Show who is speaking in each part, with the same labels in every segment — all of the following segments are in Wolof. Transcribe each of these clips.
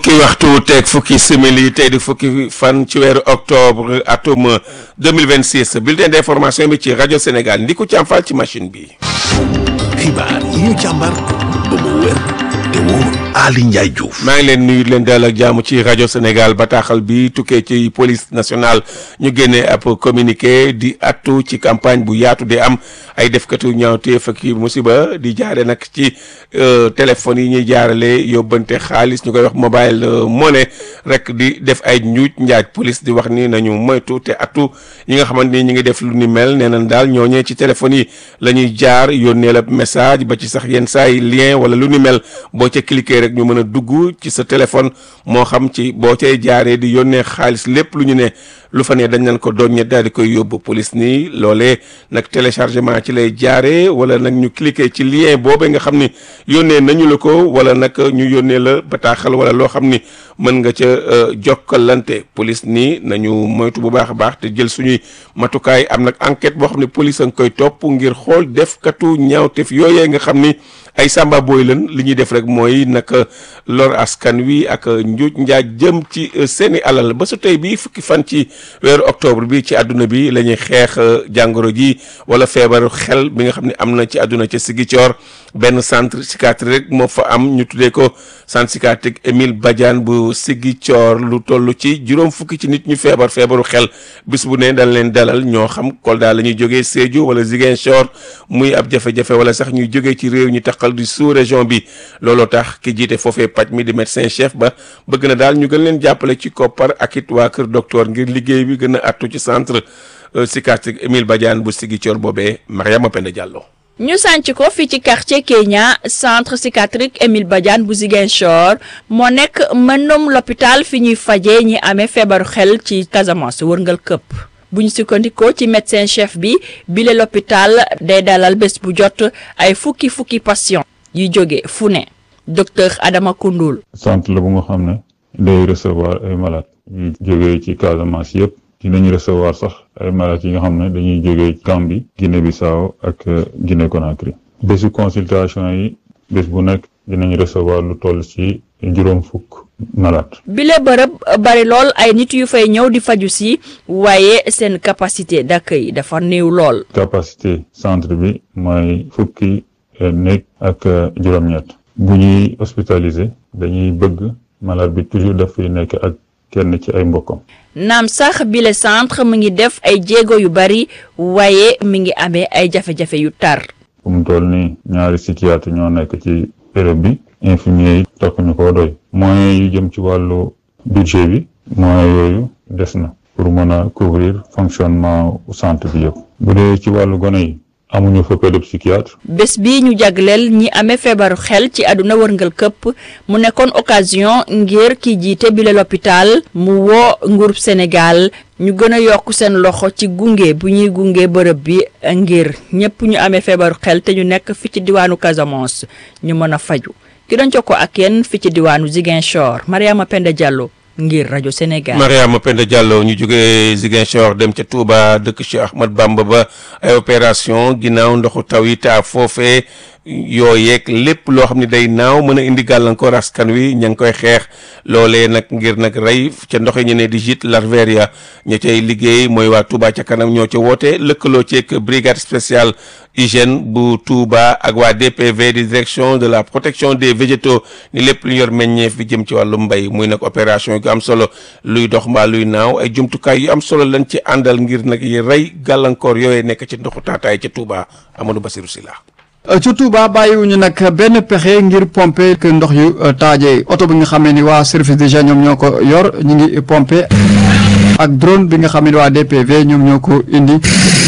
Speaker 1: fukki waxtu teeg fukki simili tey di fukki fan ci weeru octobre atum 2026 bulletin d'information bi ci rajo Sénégal ndi ko ci am fal ci machine bi.
Speaker 2: xibaar yi ñu càmbar ba mu wér te wóor Ali Ndiaye Diouf.
Speaker 1: maa ngi leen nuyu leen dalal ak jàmm ci rajo Sénégal bataaxal bi tukkee ci police nationale ñu génnee ab communiqué di attu ci campagne bu yaatu di am ay defkatu ñaawteef ak musiba di jaare nag ci téléphone yi ñuy jaarale yóbbante xaalis ñu koy wax mobile money rek di def ay njuuj njaaj police di wax ni nañu moytu te attu yi nga xamante ni ñu ngi def lu ni mel nee nañ daal ñooñee ci téléphone yi la ñuy jaar yónnee la message ba ci sax yenn saa yi lien wala lu ni mel boo ca cliquer rek ñu mën a dugg ci sa téléphone moo xam ci boo cay jaaree di yónnee xaalis lépp lu ñu ne lu fa ne dañ nañ ko doññe daal di koy yóbbu police nii loolee nag téléchargement ci lay jaaree wala nag ñu cliquer ci lien boobee nga xam ni yónnee nañu la ko wala nag ñu yónnee la bataaxal wala loo xam ni mën nga ca jokkalante police nii nañu moytu bu baax a baax te jël suñuy matukaay am nag enquête boo xam ne police a nga koy topp ngir xool defkatu ñaawteef yooyee nga xam ni ay samba booy lan li ñuy def rek mooy nag lor askan wi ak njuuj njaaj jëm ci seeni alal ba su tey bii fukki fan ci weeru octobre bi ci àdduna bi la ñuy xeex jàngoro ji wala feebaru xel bi nga xam ne am na ci àdduna ca Ziguinchor benn centre psychiatrique rek moo fa am ñu tuddee ko centre psychiatrique Émile Badiane bu Ziguinchor lu toll ci juróom fukki ci nit ñu feebar feebaru xel bis bu ne dañ leen dalal ñoo xam Kolda la ñuy jógee Sédhiou wala Ziguinchor muy ab jafe-jafe wala sax ñuy jógee ci réew ñu taxal di sous région bi looloo tax ki jiite foofee paj mi di médecin chef ba bëgg na daal ñu gën leen jàppale ci koppar ak it waa kër docteur ngir liggéey bi gën a attu ci centre psychiatrique Émile Badiane bu Ziguinchor boobee Mariama Penda Diallo.
Speaker 3: ñu sànc ko fii ci quartier Kenya centre psychiatrique Émile Badiane bu Ziguinchor moo nekk mënum l'hôpital fi ñuy fajee ñi amee feebaru xel ci Casamance wërngal këpp bu ñu sukkandikoo ci médecin chef bi bile l'hôpital day dalal bés bu jot ay fukki fukki patient yu jóge fu ne docteur Adama Koundoul.
Speaker 4: centre la bu nga xam ne day recevoir ay malades yu jógee ci Casamance yëpp dinañu recevoir sax ay malades yi nga xam ne dañuy jógee Gambie Guinée Bissau ak Guinée Conakry bésu consultation yi bés bu nekk dinañ recevoir lu toll ci juróom fukk malade
Speaker 3: bile bërëb bari lool ay nit yu fay ñëw di faju si waaye seen capacité d'accueil dafa néew lool.
Speaker 4: capacité centre bi mooy fukki néeg ak juróom-ñett bu ñuy hospitaliser dañuy bëgg malade bi toujours dafay nekk ak kenn ci ay mbokkam.
Speaker 3: naam sax bile centre mu ngi def ay jéego yu bari waaye mi ngi amee ay jafe-jafe yu tar.
Speaker 4: fu mu toll nii ñaari psychiatre ñoo nekk ci béréb bi infirmier yi tokk ñu ko doy moyens yu jëm ci wàllu budget bi moyens yooyu des na pour mën a couvrir fonctionnement centre bi yëpp bu dee ci wàllu gone yi amuñu fa pédopsychiatre
Speaker 3: bés bi ñu jagleel ñi amee feebaru xel ci àdduna wërngal këpp mu nekkoon occasion ngir ki jiite bile l'hôpital mu woo nguurub Sénégal ñu gën a yokk seen loxo ci gunge bu ñuy gunge bërëb bi ngir ñëpp ñu amee feebaru xel te ñu nekk fi ci diwaanu Casamance ñu mën a faju ki doon jokkoo ak yéen fi ci diwaanu Ziguinchor Mariama Penda Diallo ngir rajo Sénégal.
Speaker 1: Mariama Penda Diallo ñu jógee Ziguinchor dem ca Touba dëkk Cheikh Ahmad Bamba ba ay opération ginnaaw ndoxu taw yi taa foofee yooyeeg lépp loo xam ne day naaw mën a indi gàllankoor askan wi ña ngi koy xeex loolee nag ngir nag rey ca ndox yi ñu ne di gîte larvaire ña cay liggéey mooy waa Touba ca kanam ñoo ca woote lëkkaloo ceeg brigade spéciale hygiène bu Touba ak waa DPV di direction de la protection des végétaux ni lépp lu yor meññeef bi jëm ci wàllu mbay muy nag opération yu am solo luy dox mbaa luy naaw ay jumtukaay yu am solo lañ ci àndal ngir nag yi rey gàllankoor yooyee nekk ci ndoxu taataay ca Touba Amadou Bassirou Sylla
Speaker 5: ci Touba bàyyiwuñu nag benn pexe ngir pomper que ndox yu taajee oto bi nga xam ne ni waa service d'hygiène ñoom ñoo ko yor ñu ngi pomper ak drone bi nga xam ne waa DPV ñoom ñoo ko indi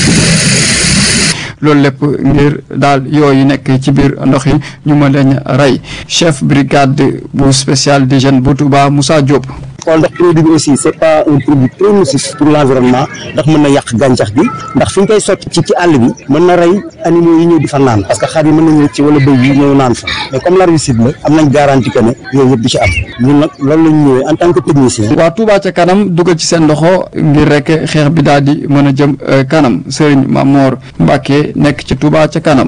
Speaker 5: loolu lépp ngir daal yooyu nekk ci biir ndox yi ñu mën leen rey chef brigade bu spécial d'hygiène bu Touba Moussa Diop.
Speaker 6: xool ndax produit bi aussi c'est pas un produit très nocif pour l'environnement ndax mën na yàq gàncax gi ndax fi ñu koy sotti ci ci àll bi mën na rey animaux yi ñëw di fa naan parce que xar yi mën nañu rëcc wala bëy yi ñëw naan fa mais comme l'herbicide la am nañ garantie que ne yooyu yëpp du ci am ñun nag loolu lañ ñëwee en tant que technicien.
Speaker 5: waa Touba ca kanam dugal ci seen loxo ngir rek xeex bi daal di mën a jëm kanam Serigne Mamor Mbacke nekk ci Touba ca kanam.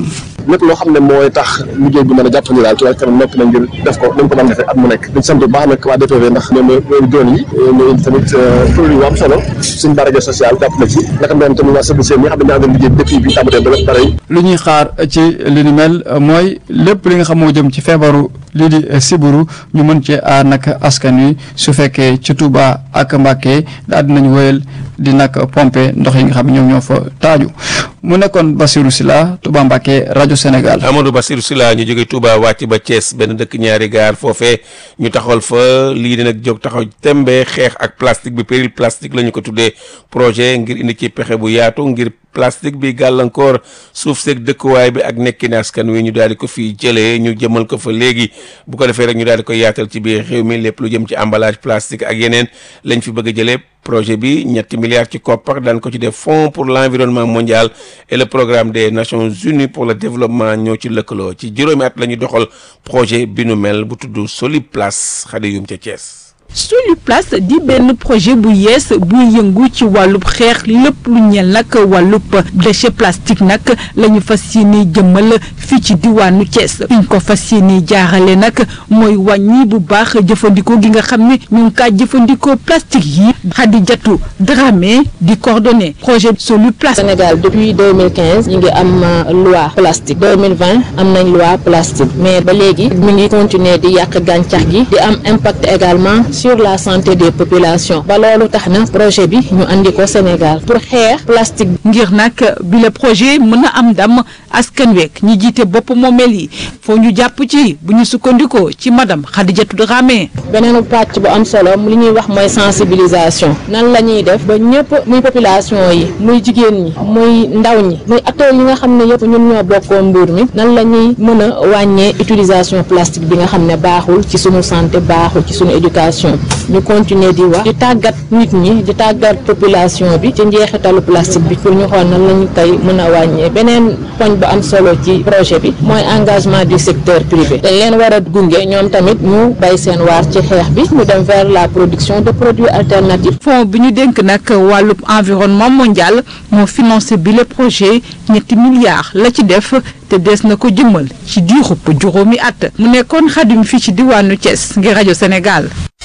Speaker 7: lépp loo xam ne mooy tax liggéey bi mën a jàppandi daal Touba Ca Kanam noppi na ngir def ko nañ ko mën defee at mu nekk dañ sant bu baax nag waa DPV ndax ñoom ñooy doon yi ñooy indi tamit produit yu am solo suñ barajo social jàpp na ci naka noonu tamit waa service yi nga xam ne ñoo àndoon liggéey depuis bi tàmbalee ba pare
Speaker 5: lu ñuy xaar ci li ni mel mooy lépp li nga xam moo jëm ci feebaru lii di siburu ñu mën cee aar nag askan wi su fekkee ci Touba ak Mbacké daal dinañ wéyal di nag pomper ndox yi nga xam ne ñoom ñoo fa taaju mu nekkoon Bassirou Sylla Touba Mbacké rajo Sénégal.
Speaker 1: Amadou Bassirou Sylla ñu jóge Touba wàcc ba Thiès benn dëkk ñaari gaar foofee ñu taxawal fa lii di nag jóg taxaw tembe xeex ak plastique bi péril plastique la ñu ko tuddee projet ngir indi ci pexe bu yaatu ngir plastique bi gàllankoor suuf seeg dëkkuwaay bi ak nekkin askan wi ñu daal di ko fi jëlee ñu jëmal ko fa léegi bu ko defee rek ñu daal di koy yaatal ci biir réew mi lépp lu jëm ci emballage plastique ak yeneen lañ fi bëgg a jëlee projet bi ñetti milliards ci koppar daan ko ci def fonds pour l'environnement mondial et le programme des nations unies pour le développement ñoo ci lëkkaloo ci juróomi at la ñu doxal projet bi nu mel bu tudd Soliplas xade yum ca Thiès.
Speaker 8: Soliplas di benn projet bu yees buy yëngu ci wàllub xeex lépp lu ñeel nag wàllub déchet plastique nag la ñu fas yéene jëmmal fii ci diwaanu Thiès fi ñu ko fas yéene jaarale nag mooy wàññi bu baax jëfandikoo gi nga xam ne ñu ngi kaa jëfandikoo plastique yi Khadijatou Dramé di coordonné projet Soliplas.
Speaker 9: Sénégal depuis 2015 ñu ngi am loi plastique 2020 am nañ loi plastique mais ba léegi mi ngi continuer di yàq gàncax gi di am impact également. sur la santé des populations ba loolu tax na projet bi ñu andi ko Sénégal pour xeex plastique.
Speaker 8: ngir nag bi le projet mën a am ndam askan week ñi jiite bopp moomeel yi foo ñu jàpp ci bu ñu sukkandikoo ci madame Khadijatou Dramé.
Speaker 9: beneen pàcc bu am solo li ñuy wax mooy sensibilisation nan la ñuy def ba ñëpp muy population yi muy jigéen ñi muy ndaw ñi muy acteurs yi nga xam ne yëpp ñun ñoo bokkoon mbir mi nan la ñuy mën a wàññee utilisation plastique bi nga xam ne baaxul ci sunu santé baaxul ci sunu éducation. ñu continuer di wax di tàggat nit ñi di tàggat population bi ci njeexitalu plastique bi pour ñu xool nan lañu koy mën a wàññee beneen poñ bu am solo ci projet bi mooy engagement du secteur privé dañ leen war a gunge ñoom tamit ñu bay seen waar ci xeex bi ñu dem vers la production de produits alternatifs.
Speaker 8: fonds bi ñu dénk nag wàllub environnement mondial moo financé bi le projet ñetti milliards la ci def te des na ko jëmmal ci diirub juróomi at mu nekkoon xadim fii ci diwaanu Thiès ngir rajo Sénégal.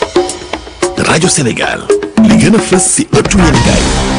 Speaker 2: rajo Sénégal li gën a fës si ëttu yéenekaay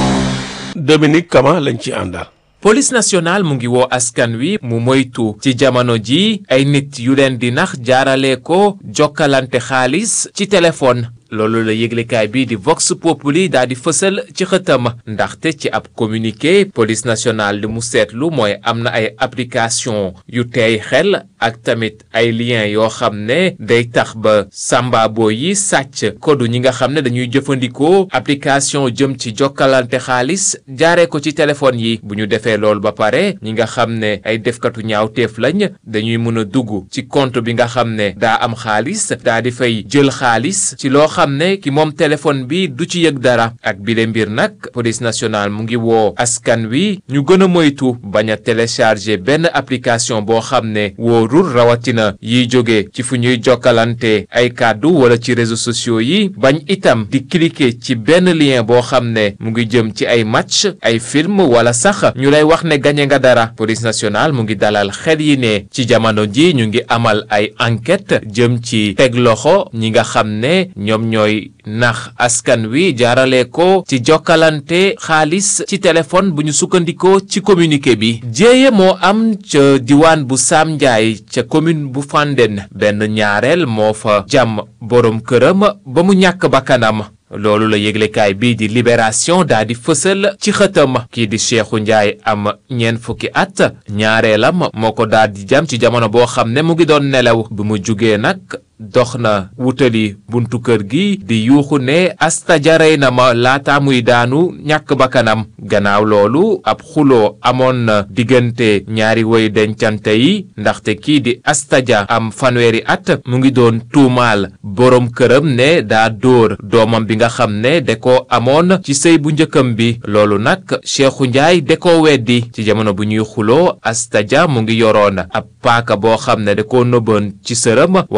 Speaker 1: Dominique Kama lañ ci àndal.
Speaker 10: police nationale mu ngi woo askan wi mu moytu ci jamono ji ay nit yu leen di nax jaarale ko jokkalante xaalis ci téléphone loolu la yëglekaay bii di Vox Populi daal di fësal ci xëtam ndaxte ci ab communiqué police nationale li mu seetlu mooy am na ay application yu teey xel ak tamit ay lien yoo xam ne day tax ba sambabo yi sàcc kodu ñi nga xam ne dañuy jëfandikoo application jëm ci jokkalante xaalis jaaree ko ci téléphone yi bu ñu defee loolu ba pare ñi nga xam ne ay defkatu ñaawteef lañ dañuy mën a dugg ci compte bi nga xam ne daa am xaalis daa di fay jël xaalis ci loo xam ne ki moom téléphone bi du ci yëg dara ak bile mbir nag police nationale mu ngi woo askan wi ñu gën a moytu bañ a télécharger benn application boo xam ne wóorul rawatina yiy jóge ci fu ñuy jokkalante ay kàddu wala ci réseaux sociaux yi bañ itam di cliquer ci benn lien boo xam ne mu ngi jëm ci ay match ay film wala sax ñu lay wax ne gañe nga dara police nationale mu ngi dalal xel yi ne ci jamono ji ñu ngi amal ay enquête jëm ci teg loxo ñi nga xam ne ñoom ñooy nax askan wi jaarale ko ci jokkalante xaalis ci téléphone bu ñu sukkandikoo ci communiqué bi jéeye moo am ca diwaan bu Sam Ndiaye ca commune bu Fandène benn ñaareel moo fa jàmm boroom këram ba mu ñàkk bakkanam loolu la yëglekaay bii di libération daa di fësal ci xëtam kii di Cheikhou Ndiaye am ñeent fukki at ñaareelam moo ko daal di jam ci jamono boo xam ne mu ngi doon nelaw bi mu jugee nag dox na wutali buntu kër gi di yuuxu ne asta jarey na ma laata muy daanu ñàkk bakkanam gannaaw loolu ab xuloo amoon na diggante ñaari woy dencante yi ndaxte kii di astaja am fanweeri at mu ngi doon tuumaal boroom këram ne daa dóor doomam bi nga xam ne da ko amoon ci sëy bu njëkkam bi loolu nag Cheikhou Ndiaye da ko weddi ci jamono bu ñuy xuloo astaja mu ngi yoroon ab paaka boo xam ne da ko nëbboon ci sërëm waaye bi de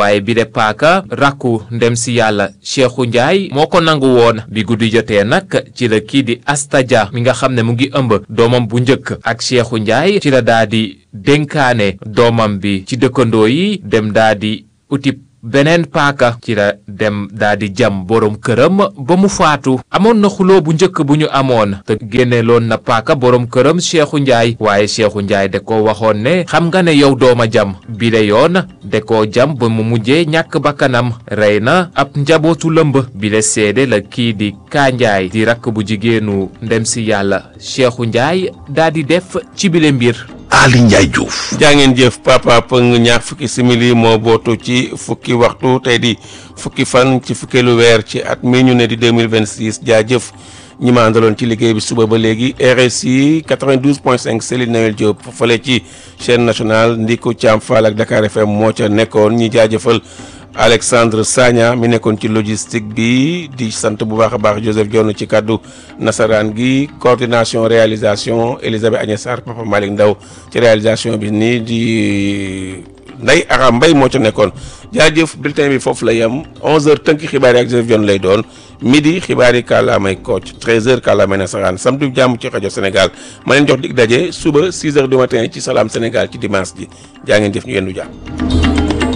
Speaker 10: paaka rakku ndem si yàlla Cheikhou Ndiaye moo ko nangu woon bi guddi jotee nag ci la kii di Asta Dia mi nga xam ne mu ngi ëmb doomam bu njëkk ak Cheikhou Ndiaye ci la daa di dénkaane doomam bi ci dëkkandoo yi dem daa di uti beneen paaka ci la dem daa di jam borom këram ba mu faatu amoon na xuloo bu njëkk bu ñu amoon te génneeloon na paaka borom këram Cheikhou Ndiaye waaye Cheikhou Ndiaye da ko waxoon ne xam nga ne yow dooma jam bile yoon da koo jam ba mu mujjee ñàkk bakkanam rey na ab njabootu lëmb bile seede la kii di Kaa Ndiaye di rakk bu jigéenu ndem si yàlla Cheikhou Ndiaye daa di def ci bile mbir
Speaker 2: Ali Ndiaye Diouf.
Speaker 1: jaa ngeen jëf papa pëng ñaar fukki simili moo bootu ci fukki waxtu tey di fukki fan ci fukkeelu weer ci at mi ñu ne di 2026 jaajëf ñi ma àndaloon ci liggéey bi suba ba léegi RSI 92.5 Céline Noël Diop fële ci chaîne nationale Ndiko Thiam Fall ak Dakar FM moo ca nekkoon ñi jaajëfal Alexandre Sagna mi nekkoon ci logistique bi di sant bu baax a baax Joseph Dione ci kàddu nasaraan gi coordination réalisation Elisabeth Agnès Sarr Papa Malick Ndaw ci réalisation bi nii di Ndeye Aram Mbaye moo ca nekkoon jaajëf bulletin bi foofu la yem 11h tënk xibaar yi ak Joseph Dione lay doon midi xibaar yi kàllaamay Kocc 13h kàllaamay nasaraan samedi jàmm ci rajo Sénégal ma leen jox dig daje suba 6h du matin ci Salam Sénégal ci dimanche ji jaa ngeen jëf ñu yendu jàmm.